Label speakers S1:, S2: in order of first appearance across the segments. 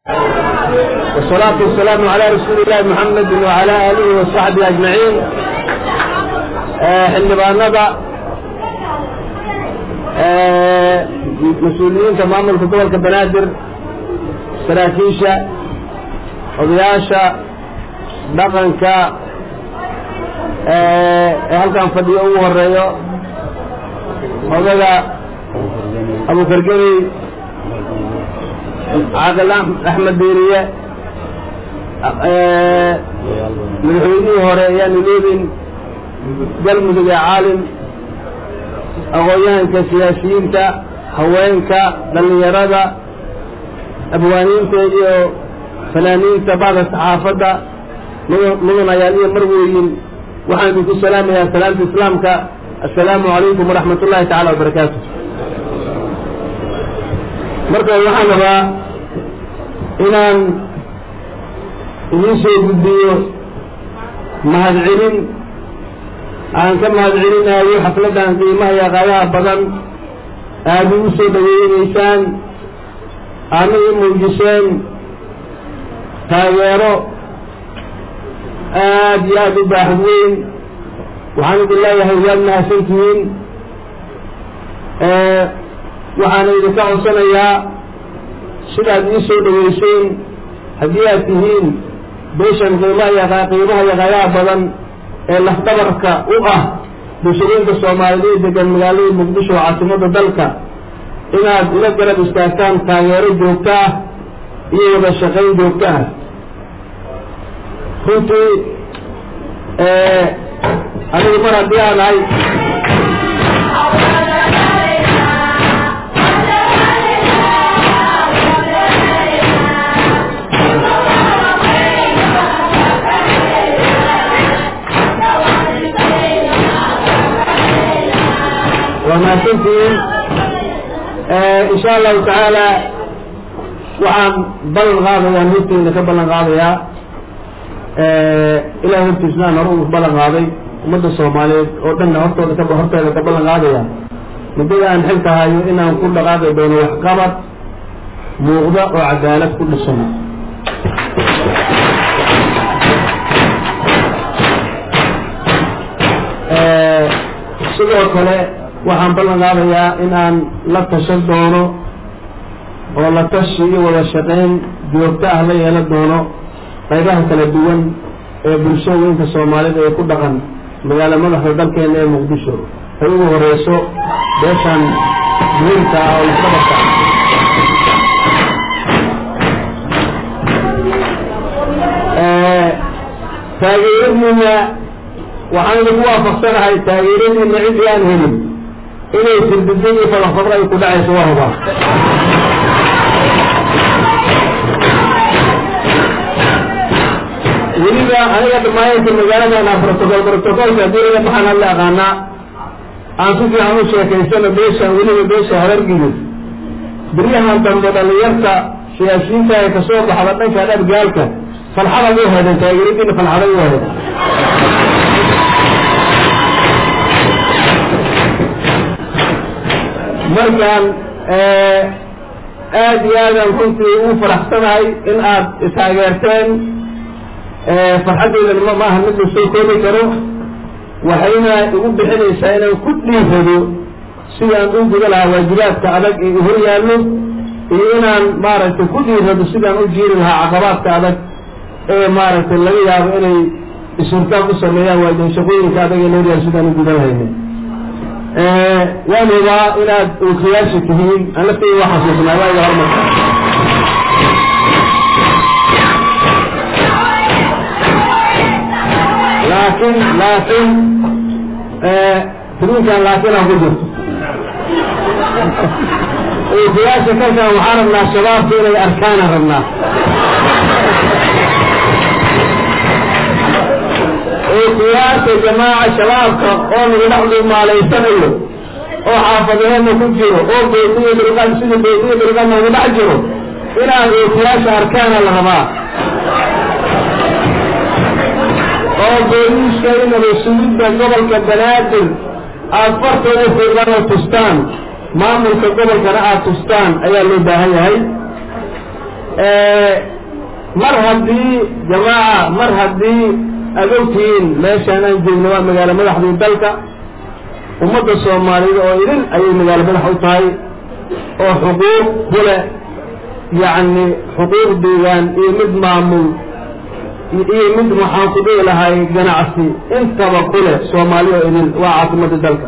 S1: والصلاة والسلام على رسول الله محمد وعلى آله وصحبه أجمعين xildhibaanada mas-uuliyiinta maamulka gobolka banaadir saraakiisha odayaasha dhaqanka ee halkan fadhiyo ugu horeeyo odaga abukargeni caaqil axmed diiriye madaxweynihii hore ayaanu leedin galmudug ee caalim aqoon-yahanka siyaasiyiinta haweenka dhallinyarada abwaaniinta iyo fanaaniinta bacda saxaafadda mudan ayaal iyo marweyin waxaan idinku salaamayaa salaamta islaamka assalaamu calaykum waraxmat ullahi tacala wabarakaatu marka waxaan rabaa inaan idiin soo gudbiyo mahadcelin aan ka mahad celinayo xafladdan qiimaha iyo qaadaha badan aada ugu soo dhaweynaysaan aadna i muujiseen taageero aada iyo aada u baaxad weyn waxaan idin leeyahay waad mahadsantihiin waxaana idinka codsanayaa sidaad ii soo dhaweyseen haddii aad tihiin beeshan qiimaha iyo qiimaha iyo qaadaha badan ee lafdabarka u ah bulshooyinka soomaaliyeed degan magaalada muqdisho oo caasimada dalka inaad ila garab istaagtaan taageero joogto ah iyo wada shaqayn joogto ah runtii anigu mar haddii aan ahay waa mahadsantihiin insha allahu tacaala waxaan ballan qaadayaa horteyda ka ballan qaadayaa ilahay hortiisnaan hore uu ballan qaaday ummadda soomaaliyeed oo dhanna hortooda ka horteeda ka ballan qaadaya muddada aan xilka hayo inaan ku dhaqaaqi doono waxqabad muuqda oo cadaalad ku dhisan sidoo kale waxaan ballan qaadayaa in aan la tashan doono oo la tashi iyo wada shaqayn joogto ah la yeelan doono qaybaha kala duwan ee bulshooyinka soomaalida ee ku dhaqan magaalo madaxda dalkeena ee muqdisho ay ugu horeyso beeshan muhiimka ah oo lafdabarka ah taageeradiina waxaan idinku waafaqsanahay taageeradiina cidii aan helin inay firdido iyo fadafadro ay ku dhacayso waa hubaa weliba aniga dhammaayinka magaaladan ah protocol protocolka haddii laga baxaan hadla aqaanaa aan si fiican u sheekaysano beeshan weliba beesha habargido beryahan dambe dhalinyarta siyaasiyiinta ee kasoo baxda dhanka dhabgaalka falxada u heedeen taageeradiina falxada u heedeen markaan aada iyo aadaan runtii ugu faraxsanahay in aad istaageerteen farxaddeydana ma maaha mid la soo koobi karo waxayna igu bixinaysaa inaan ku dhiirado sidaan u guda lahaa waajibaadka adag ee hor yaallo iyo inaan maaragtay ku dhiirado sidaan u jiiri lahaa caqabaadka adag ee maaragtay laga yaabo inay isurtaan ku sameeyaan waajiban shaqooyinka adag ee loo yaal sidaan u gudan lahayna waan hubaa inaad ookiyaasha tihiin aan lafteyda waa xasuusnaa waaga hormarka laakiin laakiin timinkan laakiin aan ku jirto ookiyaasha kalkan waxaan rabnaa shabaabka inay arkaana rabnaa ookiyaasha jamaaca shabaabka oo nagu dhex dhuumaalaysanayo oo xaafadaheedna ku jiro oo beetiyo bilqan sida beetiyo bilqan nagu dhex jiro inaad ookiyaasha arkaana la rabaa oo booliiska inaba sugidda gobolka banaadir aada fartooda fiiqan oo tustaan maamulka gobolkana aada tustaan ayaa loo baahan yahay mar haddii jamaaca mar haddii aad ogtihiin meeshaan aan joogno waa magaalo madaxdii dalka ummadda soomaaliyed oo idin ayay magaalo madax u tahay oo xuquuq ku leh yacni xuquuq deegaan iyo mid maamul iyo mid waxaan ku dhihi lahay ganacsi intaba ku leh soomaali oo idin waa caasimadda dalka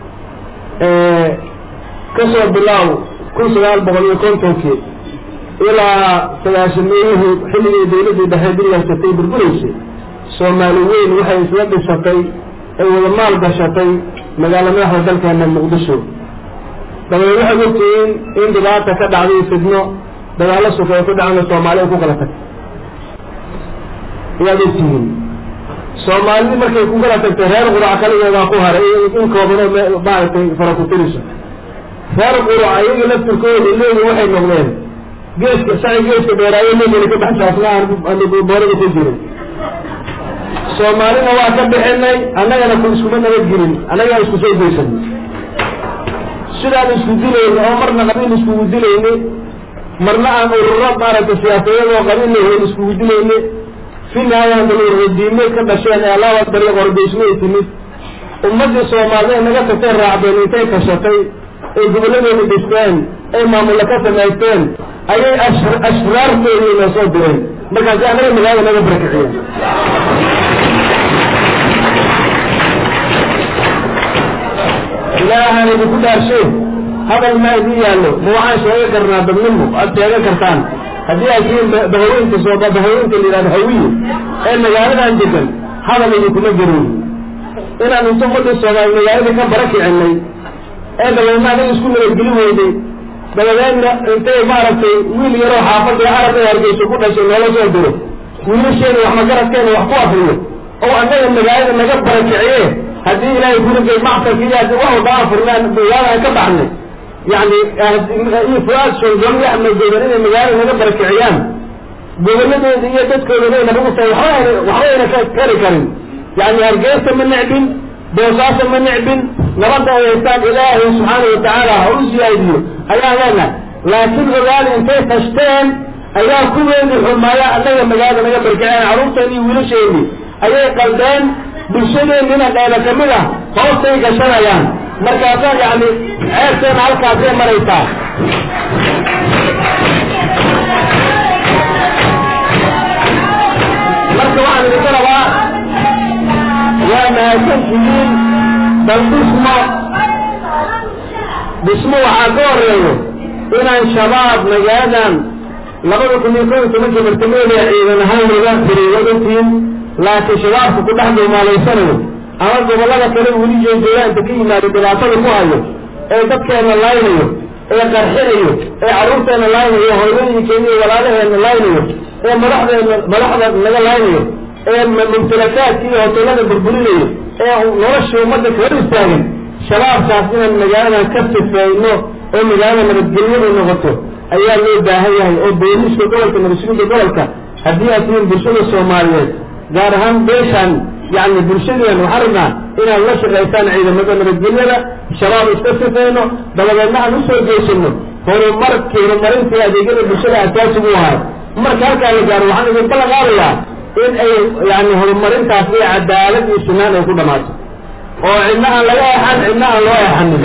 S1: kasoo bilaaw kun sagaal boqol iyo kontonkii ilaa sagaashameeyihii xilligii dawladdii dhexe dilaysatay burbureysay soomaali weyn waxay isla dhisatay ay wada maal gashatay magaalo madaxda dalkeena muqdisho dabadeed waxaad ogtihiin in dhibaata ka dhacday fidno dagaallo suka ay ku dhacana soomaali ay ku kala tagtay ayaad ogtihiin soomaalidii markay ku kala tagtay reer qurac kaligeedaa ku haray in koobanoo maaragtay fara ku tiriso reer qurac ayaga laftirkooda leegi waxay noqdeen geeska saci geeska dheeraayo leegani ka baxsaasna aan boorada ku jirin soomaalina waa ka bixinay annagana ku iskuma nabadgelin annagaa isku soo geysanay sidaan isku dilayna oo marna qabiil iskugu dilayne marna aan ururo maaragtay siyaasadeed oo qabiil lahayn iskugu dilayne fi nihaayaan daluradiime ka dhasheen ee laba dariiq horgeysmo ay timid ummaddii soomaalida ay naga tagteen raacdeen intay kashatay ay gobolladeeda dhisteen ay maamulla ka samaysteen ayay ashraartoodii noo soo direen markaasi annaga magaalada naga barakiciyeen ilaahaan idinku dhaarshe hadal maa idin yaallo ma waxaan sheega karnaa dadnimo aad sheega kartaan haddii aad tihiin bahaweenka soo bahaweenka la yidhahdo hawiye ee magaaladan degan hadal idinkuma gerin inaan inta ummadda soomaali magaalada ka bara kicinay ee dabeedna anaga isku nabadgeli weynay dabadeedna intay maaragtay wiil yaroo xaafadda arab ee hargeysa ku dhashay noola soo diro wiilasheena wax magaradkeena wax ku afriyo oo annaga magaalada naga barakiciye haddii ilaahay gurigay macsalkiiyaad wax daa furnaan magaalada ka baxnay yani fuaad shongol iyo axmed godan inay magaalada naga barakiciyaan goboladeeda iyo dadkooda bayna ugu tahay waxba waxbayna ka kari karin yani hargeysa ma necbin boosaaso ma necbin nabadda ay haystaan ilaahay subxaana watacaala ha u siyaadiyo ayaa leena laakiin ogaali intay fashteen ayaa kuweedii xumaaya annaga magaalada naga barkiceen carruurteeni iyo wiilasheeni ayay qaldeen bulshadeennina dheeda kamid ah hoostay gashanayaan markaasaa yani ceebteena halkaasay maraysaa marka waxaan idinka rabaa waa mahadsantihiin bal dhismo dhismo waxaa ka horeeyo inaan shabaab magaaladan labada kun iyo kob iyo tobankii bartamadeeda ciidan ahaan laga firiiwadantiin laakiin shabaabka ku dhex duumaalaysanayo ama gobollada kale weli jeejooyaanta ka yimaado dhibaatada ku hayo ee dadkeena laynayo ee qarxinayo ee carruurteena laynayo hooyooyinkeena iyo walaalaheena laynayo ee madaxdeena madaxda naga laynayo ee mumtalakaadka iyo hoteelada burburinayo ee noloshii ummadda kaga istaagan shabaabkaas inaan magaaladan ka sifeyno oo magaalada nabadgelyadu noqoto ayaa loo baahan yahay oo booliiska gobolka nabadsuginta gobolka haddii aad tihiin bulshada soomaaliyeed gaar ahaan beeshaan yani bulshadeen waxaan rabnaa inaad la shaqaysaan ciidamada nabadgelyada shabaab iska sifeyno dabadeedna aan usoo geysano horumarkii horumarintii adeegyada bulshada asaasigu ahay marka halkaa la gaaro waxaan idin ballan qaadayaa in ay yani horumarintaas iyo cadaalad iyo sunaan ay ku dhamaato oo cidna aan laga exan cidna aan loo exanin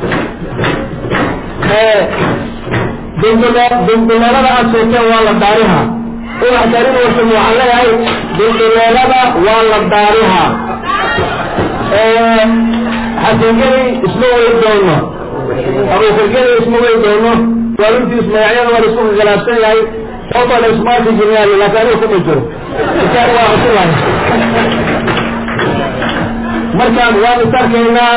S1: dulduleelada aad sheegteen waa la daariha ubax darin warsan waxaan leeyahay dulduleelada waa la daariha xasangeli isma way doono abuukargeli isma way doono waalintiis magacyada waa laisku khilaafsan yahay sababtoo la ismaaki jirnaa laakiin aniga kuma jiro kitaab waa cusubay markaan waan is arkaynaa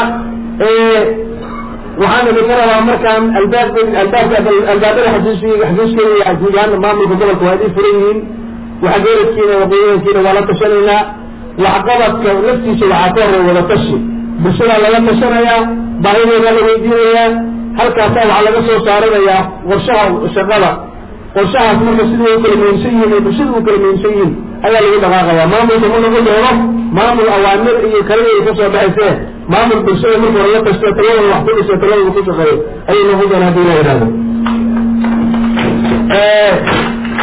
S1: waxaan idinka rabaa markaan albaab albaabka albaabada xasuusiy xasuuskeeda iyo guudahaan maamulka gobolka waa idin furan yihiin waxgeeradkiina waqooyinkiina waa la tashanaynaa waxqabadka laftiisa waxaa ka horey wada tashi bulshadaa laga tashanayaa baahidoodaa la weydiinayaa halkaasaa waxaa laga soo saaranayaa qorshaha shaqada qorshahaas marka sidii u kala muhiimsan yihiin ee bulshada u kala muhiimsan yihiin ayaa lagu dhaqaaqayaa maamulka ma lagu doono maamul awaamir iyo kalada ka soo baxaysee maamul bulshada marka hore la tashto taladooda wax ku dhiso taladooda ku shaqeeyo ayay noqon doona hadii la yidhahdo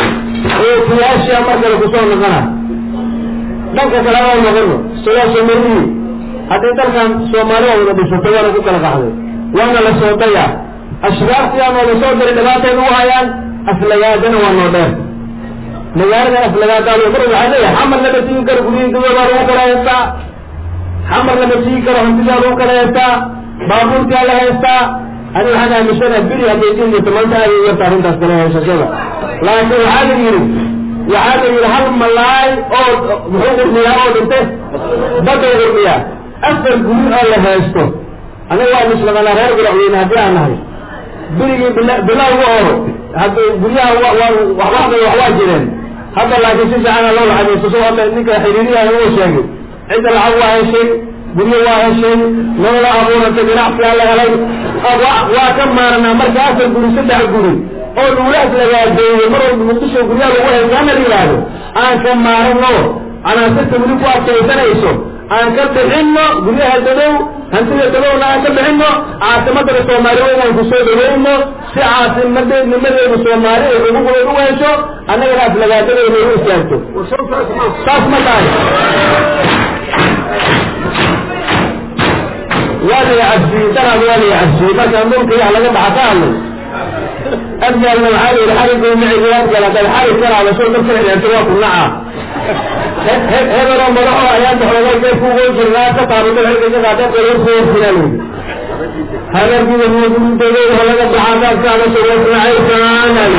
S1: odayaashia markale kusoo noqona dhanka kale waa noqono sidaa soomaliyi haddii dalkan soomaalida wada dhisatay waana ku kala qaxday waana la soo dayaa ashraaftiyaa noola soo diray dhibaatay nagu hayaan aflagaadana waa noo dheer magaalada aflagaadaal mar waxaa leeyahay xamar lama tigi karo guryihi dawabaa lagu kala haystaa xamar lama tigi karo hantidaa lagu kala haystaa baabuurtaa la haystaa ani waxaan aaminsana beri hadday jiri jirto maanta aad yarta arrintaas kala haysashada laakiin waxaa la yidhi waxaa la yidhi hal malaay oo muxuu qurmiyaa oo dhinte badda qurmiyaa afar guri oo la haysto anaga waa muslimanaa reer guracweyne haddii aan nahay berigii bilowga oo hadda guryaha waxba wax waa jireen hadda laakiin si fiicana loo lacagaysto soo hadda ninka xiriiriyaha uu sheegay cidda lacag waa heshay guryo waa heshay nolola abuurantay ganacsigaa la helay waa ka maaranaa marka afar guri saddex guri oo dhuulaas lagaadeeyey mar walba muqdisho guryaha lagu haysaana la yidhaahdo aan ka maarano canaasirta weli ku adkaysanayso aan ka bixino guryaha dadow hantida dadowna aan ka bixino caasimadana soomaaliyeed aan kusoo dhaweyno si caasimadnimadeedu soomaali ay xuquuqdeed u hesho annagana aflagaadadeeda u istaagto saas ma tahay waa la cabsiyey danaad waa la cabsiyey markaan dhulka yax laga baxa ka hadlay adgaalna waxaa la yidhi xarigoo miciga adgaal haddaad xarig ka raadasho dadka xidheerto waa ku naca hebeloo madaxo ayaan daxoogay kay kugo jirnaa ka taabato xilka ka qaatay qoyarkuwasinaa layidhi halargida muudintoodeeda halaga baxaa daad ka hadasho wasnacaysaan ali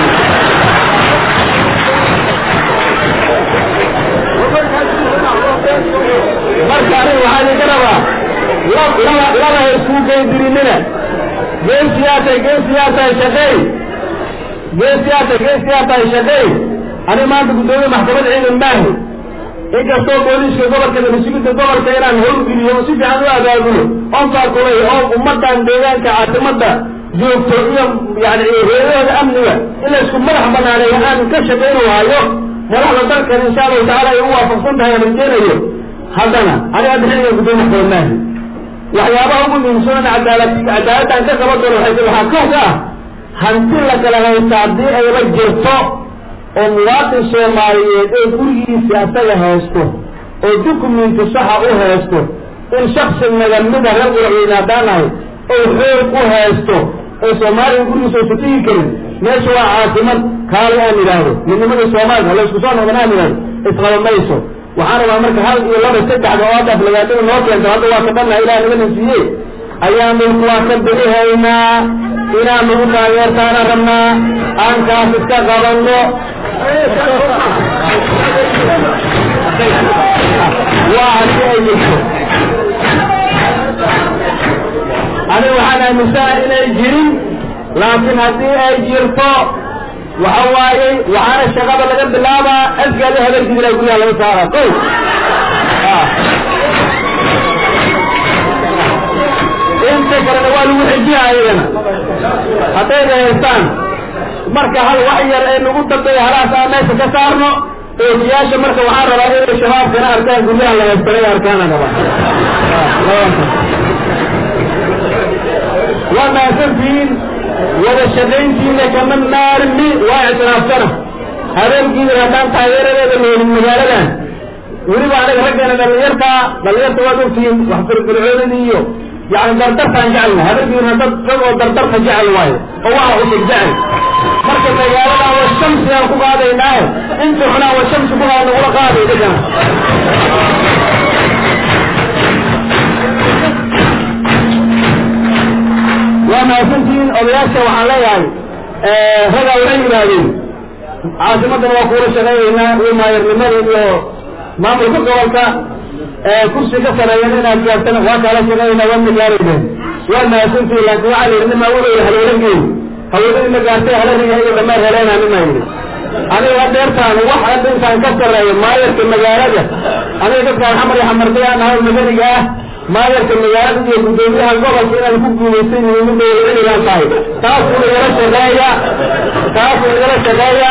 S1: marka anig waxaa idinka rabaa laba laba ha isku geydirinina geesiyaatay geesiyaatay shaqeey geesiyaatay geesiyaatay shaqeey ani maanta guddoomiye maxkamad ciidan maahi inkastoo booliiska gobolka nabasugida gobolka inaan howlgeliyo si fiican u abaabulo oon faakulay oo ummadan deegaanka caasimada joogto iyo yani reerahooda amniga in la isku madax banaaneeyo aan ka shaqaynu hayo madaxda dalkan insha allahu tacala ay u waafaqsan tahay aan rajeenayo haddana aniga bixiniga guddoomiye maxkamad maahi waxyaabaha ugu muhiimsan cadaalad cadaaladdan ka qaban doono waxay waxaa kow ka ah hanti la kala haysta haddii ay la jirto oo muwaadin soomaaliyeed oo gurigiisa asaga haysto oo dukumenti saxa u haysto in shaksi nagamida reer guracweyne haddaan nahay oo xoog u haysto oo soomaaliya gurigiisa aysa tigi karin meesha waa caasimad kaali aan idhaahdo midnimada soomaaliya la isku soo noqdan aan idhahdo isqaba mayso waxaan rabaa marka hal iyo laba saddexda oo hadda aflagaadada noo keenta hadda waa ka dhanna ilaah nagana siiye ayaanu waa ka bixihaynaa inaan nagu taageertaana rabnaa aan kaas iska qabanno waa haddii ay jirto ani waxaan aaminsanahay inay jirin laakiin haddii ay jirto waxa waaye waxaana shaqada laga bilaabaa asgaali habarkidila guryaha laga saara ko inta kalena waa lagu xijiha ayagana haddayna haystaan marka hal wax yar ee nagu dambeeya halaas aan meesha ka saarno ookiyaasha marka waxaan rabaa inay shabaabkana arkaan guryaha la haystanay arkaana rabaa waa mahadsantihiin wada shaqayntiina kama maarmi waa ictiraafsana habeenkiina haddaan taageeradeeda leelin magaaladan weliba anaga raggeena dhalinyartaa dhalinyarta waad ogtihiin wax firfircoonida iyo yani dardartaan jecelna habeenkiina dad dad oo dardarta jecel waayo oo waxa cusub jecel marka magaaladan wa shamsi aan ku qaadaynaaye inta xunaa wa shamsi ku qaada nagula qaaday dhigana waa mahadsantihiin odayaasha waxaan leeyahay ragaa waxay yidhaahdeen caasimadan waa kuula shaqaynaynaa iyo maayarnimada iyo maamulka gobolka kursi ka sareeyan inaad gaartana waa kaala shaqaynaynaa waa magaalaydeen waa mahadsantihiin laakiin waxaa la yidhi nima wuxuu yihi halwalageey hawladii ma gaartay haladiga iga dhammaan heleena nima yidhi aniga hadeertaan wax hadda intaan ka sareeyo maayarka magaalada aniga dadkaan xamar iyo xamardayaan ahay madaniga ah maayarka magaalada iyo guddoomiyaha gobolka inaan ku guulaystay muhiimadooda ciligaan tahay taasuu igala shaqeeya taasuu igala shaqeeya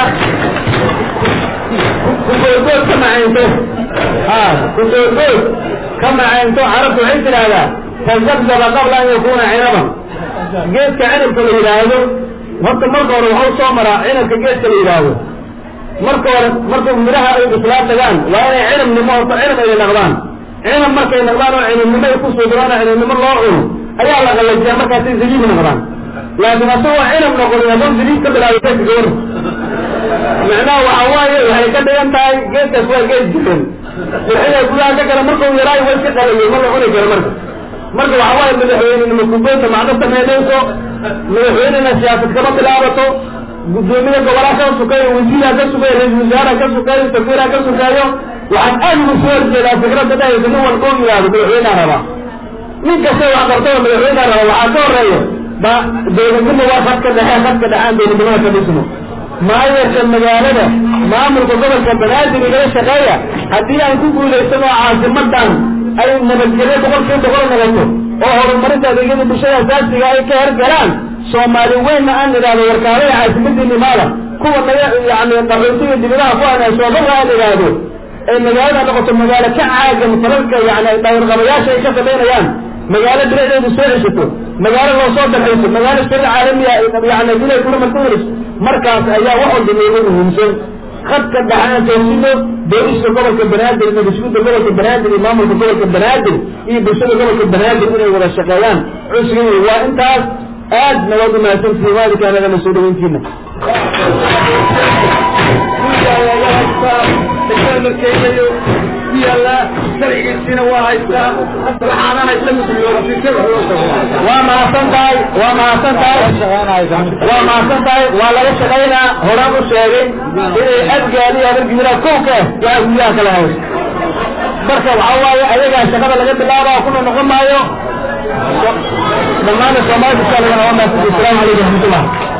S1: kugoodgood ka macaynto ha kugoodgood ka macaynto carabtu waxay tidhaahdaa tazabzaba qabla an yakuna cinaban geedka cinabka la yidhaahdo horta marka hore waxau soo maraa cinabka geedka la yidhaahdo marka hore markuu midhaha ay bislaa tagaan waa inay cinabnimo horta cinab ay naqdaan cinab markay naqdaan oo cinabnimo ay ku sugraan oo cinabnimo loo cuno ayaa la qalajiyaa markaasay zabiib noqdaan laakiin asagoo cinab noqonin hadduu zabiib ka bilaabay geedka gawar macnaha waxa waaye waxay ka dhigan tahay geedkaas waa geed jiran qurxida gudaha ka gala markuu yaraayo way iska qalayay ma la cuni karo marka marka waxa waaye madaxweynenimo kubeynta macno samaynayso madaxweynena siyaasad kama bilaabato guddoomiye gobolaa ka sukeeyo wasiiraa ka sukeeyo ra-isul wasaaraha ka sukeeyo safiiraa ka sukeeyo waxaan aad ugu soo horjeedaa fikradda dhahaysa nin walba u yidhaahdo madaxweyneha rabaa nin kasta wax qartaba madaxweyneha raba waxaa ka horeeyo ba dowladnimo waa khadka dhexe khadka dhexaan dowladnimada ka dhismo maayarka magaalada maamulka gobolka banaadir igala shaqeeya haddii aan ku guulaysano caasimadan ay nabadgelyo boqolkiiba boqol noqoto oo horumarinta adeegyada bulshada asaasiga ay ka hergalaan soomaali weynna aan idhaahdo warkaalada caasimadii imaada kuwa naga yani qaxootiga dibidaha ku ana soobaba aan idhaahdo ee magaalada noqoto magaalo ka caagan falalka yani dhawrqabayaasha ay ka samaynayaan magaalo bilicdeedu soo ceshato magaalo loo soo darxayso magaalo shari caalamiya yani dilay kula markuulis markaas ayaa wax walba loogu muhiimsan khadka dhaxaan toosino booliska gobolka banaadir iyo mas-uulka gobolka banaadir iyo maamulka gobolka banaadir iyo bulshada gobolka banaadir inay wada shaqeeyaan cusriga waa intaas aad nawaad umahadsantihiin waalidka anagana soo dhaweyntiina
S2: markeynayo ku yaallaa sharcigiisina waa haystaa waxaanana isla
S1: waa mahadsan tahay waa mahadsan tahay waa mahadsan tahay waa laga shaqaynaa horaan u sheegay inay adgaadi adargiraa kowka waa guryaha kala hayso marka waxaa waaye ayagaa shaqada laga bilaaba kuna noqon maayo dhammaan soomaalida waa mahadsan asalaamu calaykum raxmatullah